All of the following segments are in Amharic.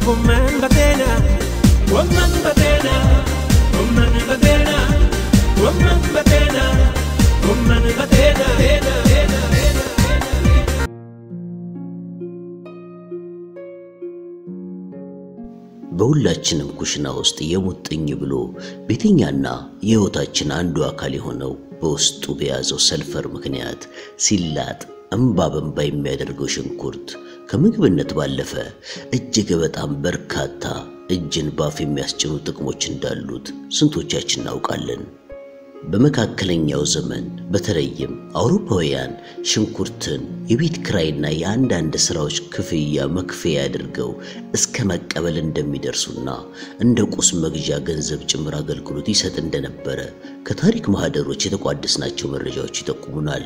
ጎመን በጤና ጎመን በጤና ጎመን በጤና ጎመን በጤና ጎመን በጤና ጤና ጤና ጤና በሁላችንም ኩሽና ውስጥ የሙጥኝ ብሎ ቤተኛና የሕይወታችን አንዱ አካል የሆነው በውስጡ በያዘው ሰልፈር ምክንያት ሲላጥ እምባ በእምባ የሚያደርገው ሽንኩርት ከምግብነት ባለፈ እጅግ በጣም በርካታ እጅን ባፍ የሚያስጭኑ ጥቅሞች እንዳሉት ስንቶቻችን እናውቃለን? በመካከለኛው ዘመን በተለይም አውሮፓውያን ሽንኩርትን የቤት ክራይና የአንዳንድ ስራዎች ክፍያ መክፈያ አድርገው እስከ መቀበል እንደሚደርሱና እንደ ቁስ መግዣ ገንዘብ ጭምር አገልግሎት ይሰጥ እንደነበረ ከታሪክ ማህደሮች የተቋደስናቸው መረጃዎች ይጠቁሙናል።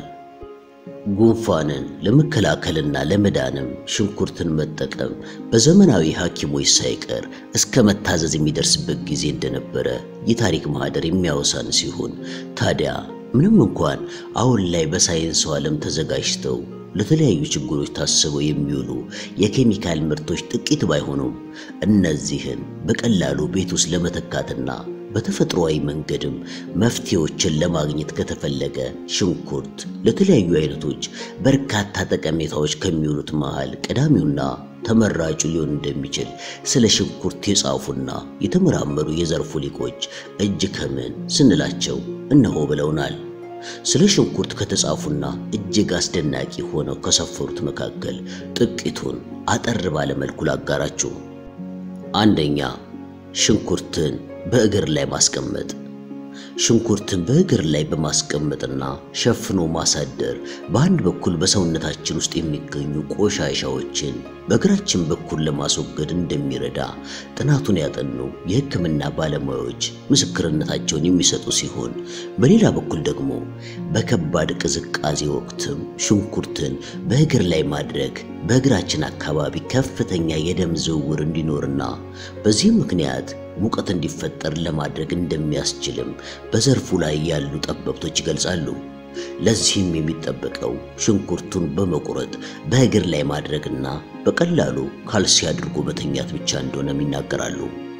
ጉንፋንን ለመከላከልና ለመዳንም ሽንኩርትን መጠቀም በዘመናዊ ሐኪሞች ሳይቀር እስከ መታዘዝ የሚደርስበት ጊዜ እንደነበረ የታሪክ ማህደር የሚያወሳን ሲሆን ታዲያ ምንም እንኳን አሁን ላይ በሳይንሱ ዓለም ተዘጋጅተው ለተለያዩ ችግሮች ታስበው የሚውሉ የኬሚካል ምርቶች ጥቂት ባይሆኑም እነዚህን በቀላሉ ቤት ውስጥ ለመተካትና በተፈጥሯዊ መንገድም መፍትሄዎችን ለማግኘት ከተፈለገ ሽንኩርት ለተለያዩ አይነቶች በርካታ ጠቀሜታዎች ከሚውሉት መሃል ቀዳሚውና ተመራጩ ሊሆን እንደሚችል ስለ ሽንኩርት የጻፉና የተመራመሩ የዘርፉ ሊቆች እጅ ከምን ስንላቸው እነሆ ብለውናል። ስለ ሽንኩርት ከተጻፉና እጅግ አስደናቂ ሆነው ከሰፈሩት መካከል ጥቂቱን አጠር ባለ መልኩ ላጋራችሁ። አንደኛ ሽንኩርትን በእግር ላይ ማስቀመጥ። ሽንኩርትን በእግር ላይ በማስቀመጥና ሸፍኖ ማሳደር በአንድ በኩል በሰውነታችን ውስጥ የሚገኙ ቆሻሻዎችን በእግራችን በኩል ለማስወገድ እንደሚረዳ ጥናቱን ያጠኑ የሕክምና ባለሙያዎች ምስክርነታቸውን የሚሰጡ ሲሆን በሌላ በኩል ደግሞ በከባድ ቅዝቃዜ ወቅትም ሽንኩርትን በእግር ላይ ማድረግ በእግራችን አካባቢ ከፍተኛ የደም ዝውውር እንዲኖርና በዚህም ምክንያት ሙቀት እንዲፈጠር ለማድረግ እንደሚያስችልም በዘርፉ ላይ ያሉ ጠበብቶች ይገልጻሉ። ለዚህም የሚጠበቀው ሽንኩርቱን በመቁረጥ በእግር ላይ ማድረግና በቀላሉ ካልሲ አድርጎ መተኛት ብቻ እንደሆነም ይናገራሉ።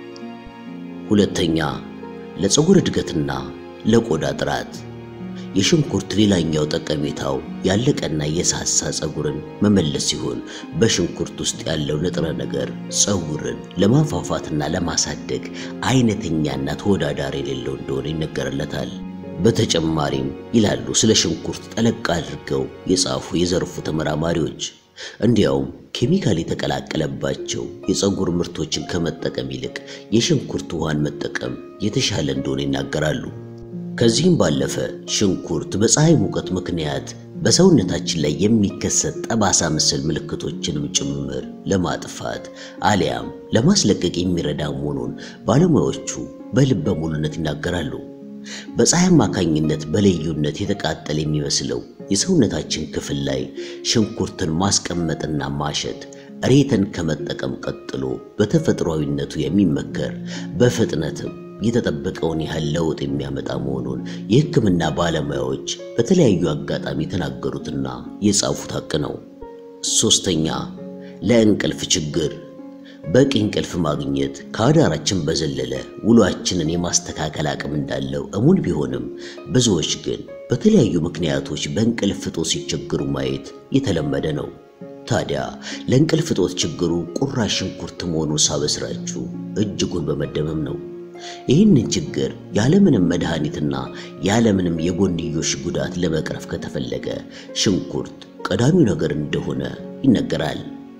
ሁለተኛ፣ ለፀጉር እድገትና ለቆዳ ጥራት የሽንኩርት ሌላኛው ጠቀሜታው ያለቀና የሳሳ ፀጉርን መመለስ ሲሆን በሽንኩርት ውስጥ ያለው ንጥረ ነገር ፀጉርን ለማፋፋትና ለማሳደግ አይነተኛና ተወዳዳሪ የሌለው እንደሆነ ይነገርለታል። በተጨማሪም ይላሉ ስለ ሽንኩርት ጠለቅ አድርገው የጻፉ የዘርፉ ተመራማሪዎች እንዲያውም ኬሚካል የተቀላቀለባቸው የፀጉር ምርቶችን ከመጠቀም ይልቅ የሽንኩርት ውሃን መጠቀም የተሻለ እንደሆነ ይናገራሉ። ከዚህም ባለፈ ሽንኩርት በፀሐይ ሙቀት ምክንያት በሰውነታችን ላይ የሚከሰት ጠባሳ መሰል ምልክቶችንም ጭምር ለማጥፋት አሊያም ለማስለቀቅ የሚረዳ መሆኑን ባለሙያዎቹ በልበ ሙሉነት ይናገራሉ። በፀሐይ አማካኝነት በልዩነት የተቃጠለ የሚመስለው የሰውነታችን ክፍል ላይ ሽንኩርትን ማስቀመጥና ማሸት ሬተን ከመጠቀም ቀጥሎ በተፈጥሯዊነቱ የሚመከር በፍጥነትም የተጠበቀውን ያህል ለውጥ የሚያመጣ መሆኑን የሕክምና ባለሙያዎች በተለያዩ አጋጣሚ የተናገሩትና የጻፉት ሀቅ ነው። ሶስተኛ ለእንቅልፍ ችግር በቂ እንቅልፍ ማግኘት ከአዳራችን በዘለለ ውሏችንን የማስተካከል አቅም እንዳለው እሙን ቢሆንም ብዙዎች ግን በተለያዩ ምክንያቶች በእንቅልፍ እጦት ሲቸገሩ ማየት የተለመደ ነው። ታዲያ ለእንቅልፍ እጦት ችግሩ ቁራሽ ሽንኩርት መሆኑን ሳበስራችሁ እጅጉን በመደመም ነው። ይህንን ችግር ያለምንም መድኃኒትና ያለምንም የጎንዮሽ ጉዳት ለመቅረፍ ከተፈለገ ሽንኩርት ቀዳሚው ነገር እንደሆነ ይነገራል።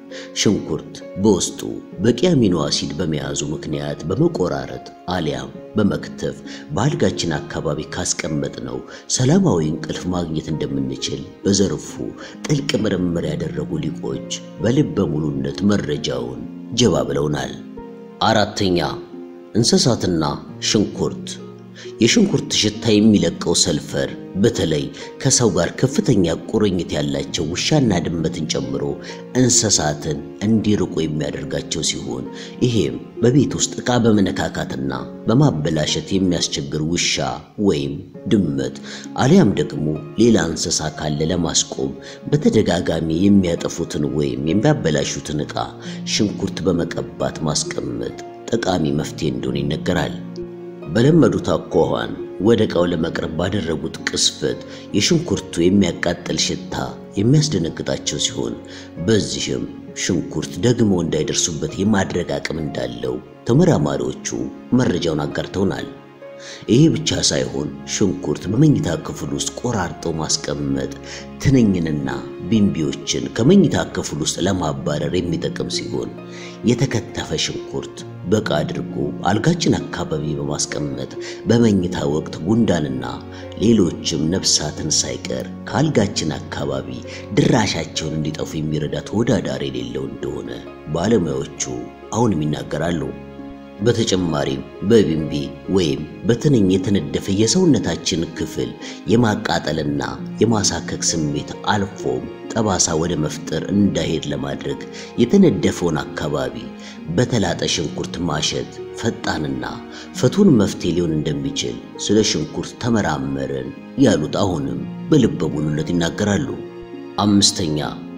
ሽንኩርት በውስጡ በቂ አሚኖ አሲድ በመያዙ ምክንያት በመቆራረጥ አሊያም በመክተፍ በአልጋችን አካባቢ ካስቀመጥነው ሰላማዊ እንቅልፍ ማግኘት እንደምንችል በዘርፉ ጥልቅ ምርምር ያደረጉ ሊቆች በልበ ሙሉነት መረጃውን ጀባ ብለውናል። አራተኛ እንስሳትና ሽንኩርት የሽንኩርት ሽታ የሚለቀው ሰልፈር በተለይ ከሰው ጋር ከፍተኛ ቁርኝት ያላቸው ውሻና ድመትን ጨምሮ እንስሳትን እንዲርቁ የሚያደርጋቸው ሲሆን ይሄም በቤት ውስጥ ዕቃ በመነካካትና በማበላሸት የሚያስቸግር ውሻ ወይም ድመት አሊያም ደግሞ ሌላ እንስሳ ካለ ለማስቆም በተደጋጋሚ የሚያጠፉትን ወይም የሚያበላሹትን ዕቃ ሽንኩርት በመቀባት ማስቀመጥ ጠቃሚ መፍትሄ እንደሆነ ይነገራል። በለመዱት አኳኋን ወደ ዕቃው ለመቅረብ ባደረጉት ቅስፈት የሽንኩርቱ የሚያቃጥል ሽታ የሚያስደነግጣቸው ሲሆን በዚህም ሽንኩርት ደግሞ እንዳይደርሱበት የማድረግ አቅም እንዳለው ተመራማሪዎቹ መረጃውን አጋርተውናል። ይሄ ብቻ ሳይሆን ሽንኩርት በመኝታ ክፍል ውስጥ ቆራርጦ ማስቀመጥ ትንኝንና ቢምቢዎችን ከመኝታ ክፍል ውስጥ ለማባረር የሚጠቅም ሲሆን የተከተፈ ሽንኩርት በቃ አድርጎ አልጋችን አካባቢ በማስቀመጥ በመኝታ ወቅት ጉንዳንና ሌሎችም ነፍሳትን ሳይቀር ከአልጋችን አካባቢ ድራሻቸውን እንዲጠፉ የሚረዳ ተወዳዳሪ የሌለው እንደሆነ ባለሙያዎቹ አሁንም ይናገራሉ። በተጨማሪም በቢምቢ ወይም በትንኝ የተነደፈ የሰውነታችን ክፍል የማቃጠልና የማሳከክ ስሜት አልፎም ጠባሳ ወደ መፍጠር እንዳይሄድ ለማድረግ የተነደፈውን አካባቢ በተላጠ ሽንኩርት ማሸት ፈጣንና ፍቱን መፍትሄ ሊሆን እንደሚችል ስለ ሽንኩርት ተመራመርን ያሉት አሁንም በልበ ሙሉነት ይናገራሉ። አምስተኛ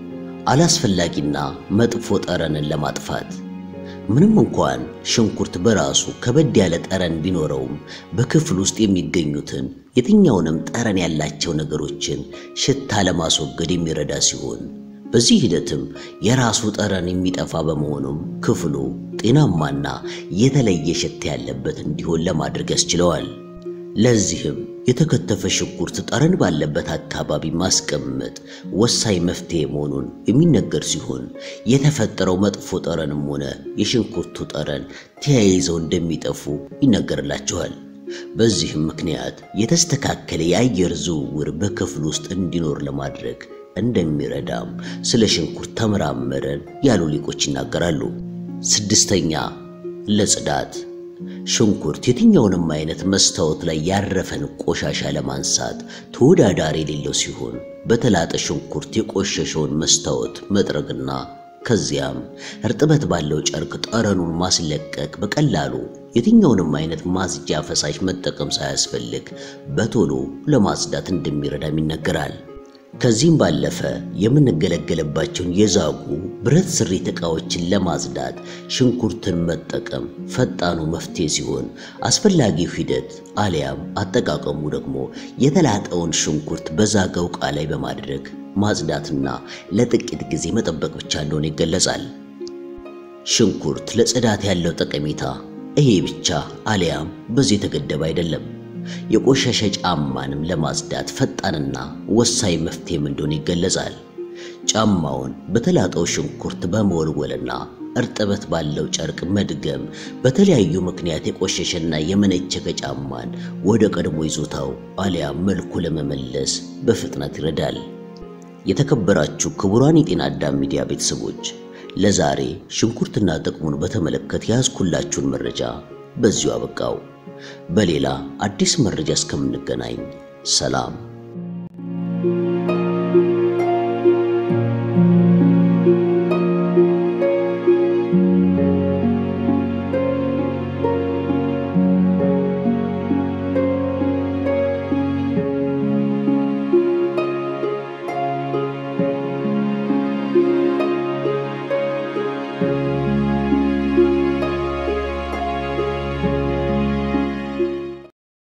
አላስፈላጊና መጥፎ ጠረንን ለማጥፋት ምንም እንኳን ሽንኩርት በራሱ ከበድ ያለ ጠረን ቢኖረውም በክፍል ውስጥ የሚገኙትን የትኛውንም ጠረን ያላቸው ነገሮችን ሽታ ለማስወገድ የሚረዳ ሲሆን በዚህ ሂደትም የራሱ ጠረን የሚጠፋ በመሆኑም ክፍሉ ጤናማና የተለየ ሽታ ያለበት እንዲሆን ለማድረግ ያስችለዋል። ለዚህም የተከተፈ ሽንኩርት ጠረን ባለበት አካባቢ ማስቀመጥ ወሳኝ መፍትሄ መሆኑን የሚነገር ሲሆን የተፈጠረው መጥፎ ጠረንም ሆነ የሽንኩርቱ ጠረን ተያይዘው እንደሚጠፉ ይነገርላቸዋል። በዚህም ምክንያት የተስተካከለ የአየር ዝውውር በክፍል ውስጥ እንዲኖር ለማድረግ እንደሚረዳም ስለ ሽንኩርት ተመራመረን ያሉ ሊቆች ይናገራሉ። ስድስተኛ ለጽዳት ሽንኩርት የትኛውንም አይነት መስታወት ላይ ያረፈን ቆሻሻ ለማንሳት ተወዳዳሪ የሌለው ሲሆን በተላጠ ሽንኩርት የቆሸሸውን መስታወት መጥረግና ከዚያም እርጥበት ባለው ጨርቅ ጠረኑን ማስለቀቅ በቀላሉ የትኛውንም አይነት ማጽጃ ፈሳሽ መጠቀም ሳያስፈልግ በቶሎ ለማጽዳት እንደሚረዳም ይነገራል። ከዚህም ባለፈ የምንገለገልባቸውን የዛጉ ብረት ስሪት ዕቃዎችን ለማጽዳት ሽንኩርትን መጠቀም ፈጣኑ መፍትሄ ሲሆን አስፈላጊው ሂደት አሊያም አጠቃቀሙ ደግሞ የተላጠውን ሽንኩርት በዛገው ዕቃ ላይ በማድረግ ማጽዳትና ለጥቂት ጊዜ መጠበቅ ብቻ እንደሆነ ይገለጻል። ሽንኩርት ለጽዳት ያለው ጠቀሜታ ይሄ ብቻ አሊያም በዚህ የተገደበ አይደለም። የቆሸሸ ጫማንም ለማጽዳት ፈጣንና ወሳኝ መፍትሄም እንደሆነ ይገለጻል። ጫማውን በተላጠው ሽንኩርት በመወልወልና እርጥበት ባለው ጨርቅ መድገም በተለያዩ ምክንያት የቆሸሸና የመነቸከ ጫማን ወደ ቀድሞ ይዞታው አሊያም መልኩ ለመመለስ በፍጥነት ይረዳል። የተከበራችሁ ክቡራን የጤና አዳም ሚዲያ ቤተሰቦች ለዛሬ ሽንኩርትና ጥቅሙን በተመለከተ ያዝኩላችሁን መረጃ በዚሁ አበቃው። በሌላ አዲስ መረጃ እስከምንገናኝ ሰላም